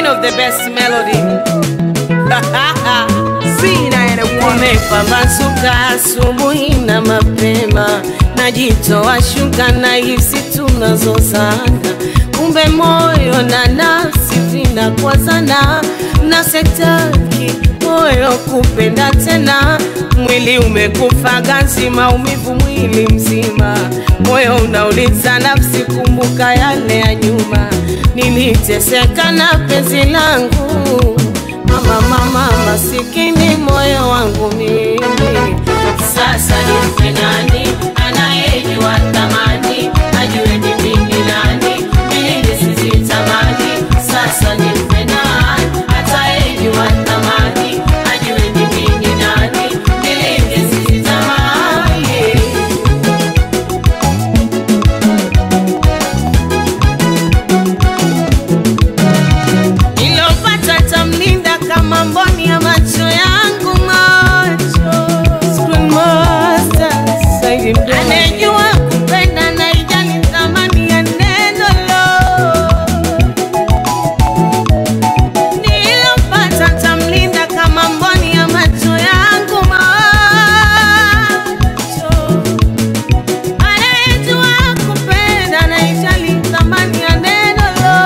of the best melody. Sina ene Kumepambazuka asubuhi na mapema, najitoa shuka na hisi tunazozana, kumbe moyo na nafsi vinakwazana, na setaki moyo kupenda tena, mwili umekufa ganzi, maumivu mwili mzima, moyo unauliza nafsi, kumbuka yale ya nyuma, niliteseka na penzi langu Mama, mama, masikini moyo wangu mimi. Sasa nimpe nani anayejua thamani, ajue ni mimi nani, mimi nisizitamani. Sasa nimpe nani atayejua thamani, ajue ni mimi nani, mimi nisizitamani. Nilopata tamlinda kama mboni ya macho yangu macho Screen Master, Saidi Mdomo. Anejua kupenda na ijali thamani ya neno lo Nilopata tamlinda kama mboni ya macho yangu macho Anejua kupenda na ijali thamani ya neno lo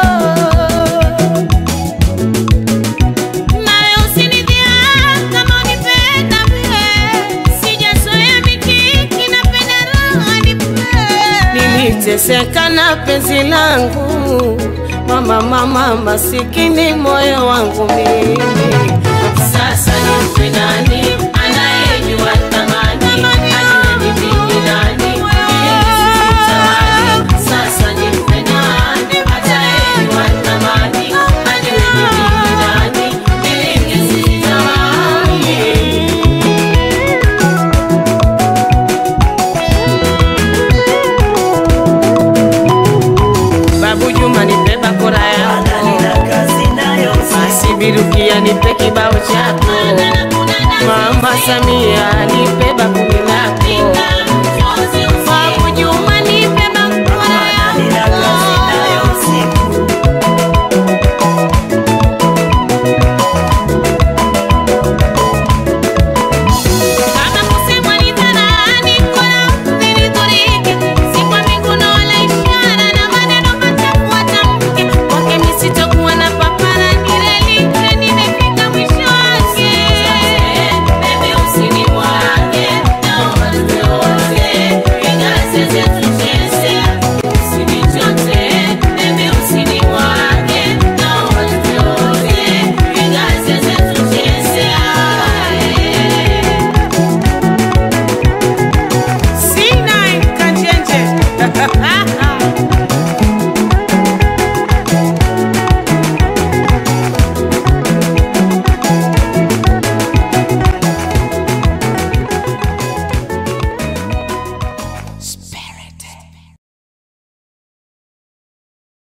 nawe usinidhia kama unipenda mie, sijazoea mikiki, napenda raha nipe. Niliteseka na penzi langu mama, mama, masikini moyo wangu mimi. Sasa nimpe nani anayejua thamani, ajue ni mimi nani, ili nisitamani. Sasa nimpe nani atayejua thamani, ajue ni mimi nani, ili nisitamani. Babu Juma nipe bakora yako, nina kazi nayo basi Birukia nipe kibao chako, Mama Samia nipe